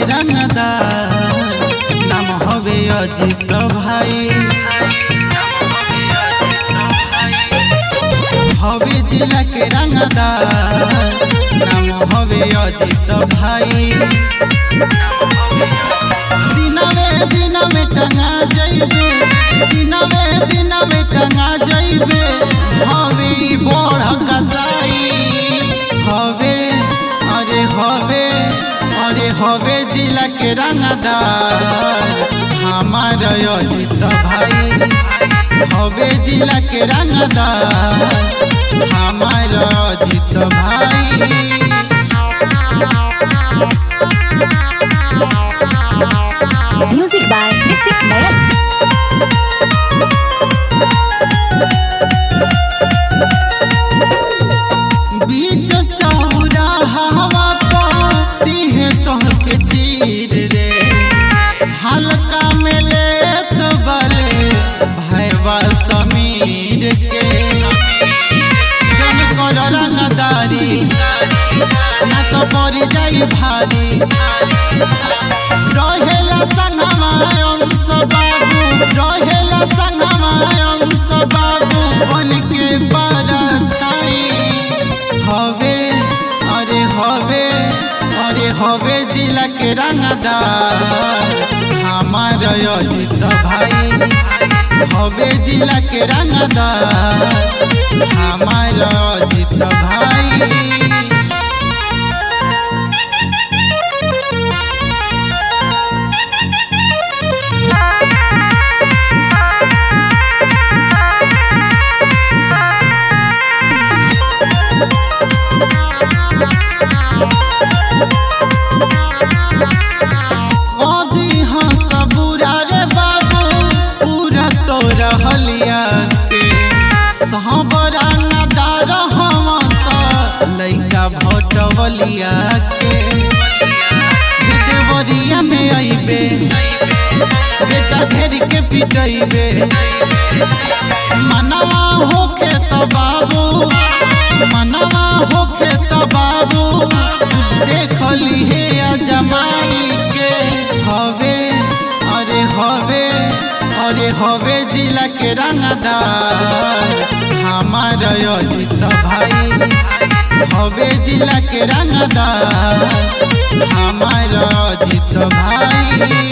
रंगदार नाम हवे अजित भाई हवे जिला के रंगदार नाम हवे अजित भाई दिनवे दिनवे टंगा जइबे दिनवे दिनवे टंगा जइबे हवे ई बड़ कसाई हवे अरे हवे अरे हवे जिला के रंगदार हमार अजित भाई हवे जिला के रंगदार हमार अजित भाई Music by Nitik Nayak. बीच चौराहा पाती है तोहके चीर रे हल्का में ले तो बले भैवा समीर के जन कर रंगदारी ना तो पड़ जाई भारी रहेला संगमा अंश बाबू रहेला संगमा अंश बाबू बन के बड़ा छाई हवे अरे हवे अरे हवे जिला के रंगदार हमार अजित भाई हवे जिला के रंगदार हमार अजित भाई कदी हंस बुरा रे बाबू पूरा तो रहलिया के सहबरा नदार हमस लइका भटवलिया के जे देवरिया में अइबे बेटा घेर के पिटइबे मनवा होखे त बाबू मनवा होखे त बाबू देखली हे अजमाई के हवे अरे हवे अरे हवे जिला के रंगदार हमार अजित भाई हवे जिला के रंगदार हमार अजित भाई